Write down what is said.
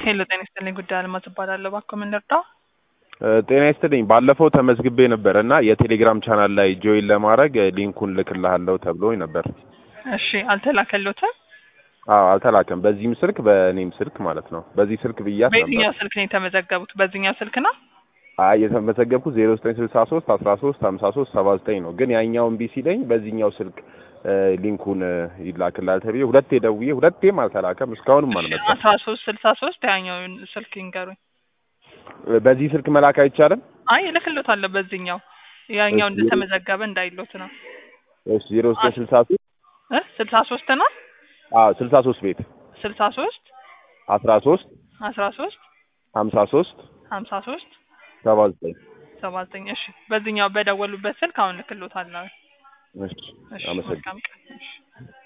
ሄሎ ጤና ይስጥልኝ ጉዳይ አልማዝ እባላለሁ። እባክዎ ምን ልርዳው? ጤና ይስጥልኝ። ባለፈው ተመዝግቤ ነበር እና የቴሌግራም ቻናል ላይ ጆይን ለማድረግ ሊንኩን ልክልሃለሁ ተብሎኝ ነበር። እሺ አልተላከሎትም? አዎ አልተላከም። በዚህም ስልክ በእኔም ስልክ ማለት ነው። በዚህ ስልክ ብያት ነበር። በየትኛው ስልክ ነው የተመዘገቡት? በዚህኛው ስልክ ነው? አይ የተመዘገብኩት ዜሮ ዘጠኝ ስልሳ ሶስት አስራ ሶስት ሀምሳ ሶስት ሰባ ዘጠኝ ነው። ግን ያኛው እምቢ ሲለኝ በዚህኛው ስልክ ሊንኩን ይላክላል ተብዬ ሁለቴ ደውዬ ሁለቴም አልተላከም። እስካሁንም አልመጣም። አስራ ሶስት ስልሳ ሶስት ያኛውን ስልክ ይንገሩኝ። በዚህ ስልክ መላክ አይቻልም? አይ እልክሎታለሁ በዚህኛው ያኛው እንደተመዘገበ እንዳይሎት ነው። እሺ ዜሮ ዘጠኝ ስልሳ ሶስት እ ስልሳ ሶስት ነው አዎ ስልሳ ሶስት ቤት ስልሳ ሶስት አስራ ሶስት አስራ ሶስት ሀምሳ ሶስት ሀምሳ ሶስት ሰባ ዘጠኝ ሰባ ዘጠኝ እሺ በዚህኛው በደወሉበት ስልክ አሁን እልክሎታለሁ። እሺ እሺ አመሰግናለሁ። መልካም ቀን። እሺ